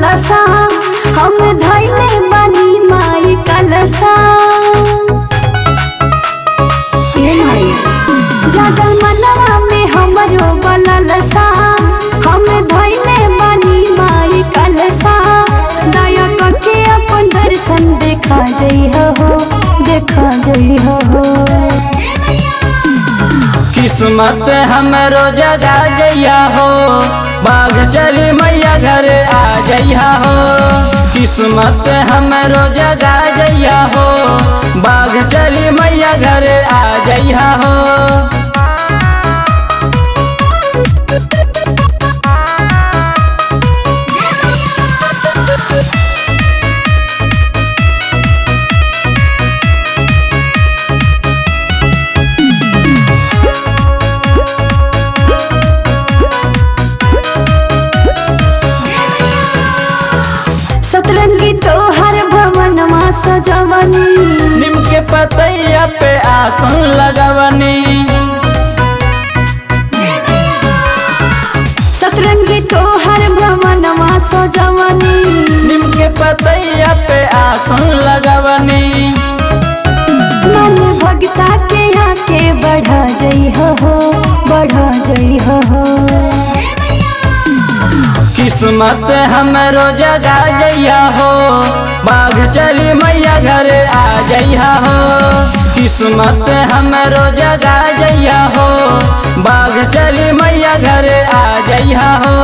ललसा हम धैले बानी माई कलसा ए माई जागल मनवा में हमरो बललसा हम धैले बानी माई कलसा दया करके अपन दर्शन देखा जइह हो देखा जइह हो किस्मत हमरो जगा जइया हो बाघ चली मैया घर आ जइया हो किस्मत हमरो जगा जइया हो बाघ चली मैया घर आ जइया हो सतरंगी तोहर भवनमा सजवनी निम के पतैया पे आसन लगवनी सतरंगी तोहर भवनमा सजवनी निम के पतैया पे आसन लगवनी मन भगता के आके बढ़ा जइह हो बढ़ा जइह हो किस्मत हमरो जगा जइया हो बाघ चली मैया घर आ जइया हो किस्मत हमरो जगा जइया हो बाघ चली मैया घर आ जइया हो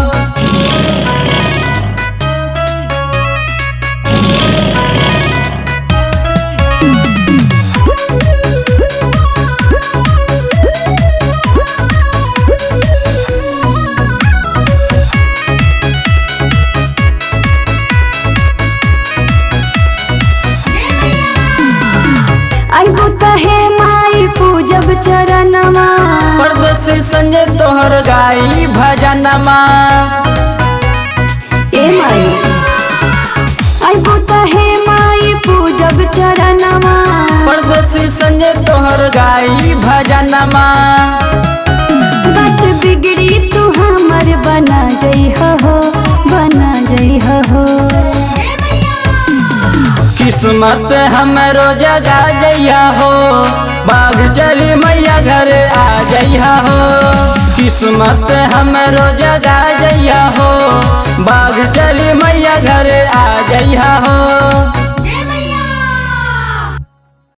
आइबू तहे माई पूजब चरणमा परदेसी संजय तोहर गाई भजनमा ए माई आइबू तहे माई पूजब चरणमा परदेसी संजय तोहर गाई भजनमा बात बिगड़ी तू हमर बना जइह हो बना जइह हो किस्मत हमरो जगा जइया हो बाघ चली मैया घर आ जइया हो किस्मत हमरो जगा जइया हो बाघ चली मैया घर आ जइया हो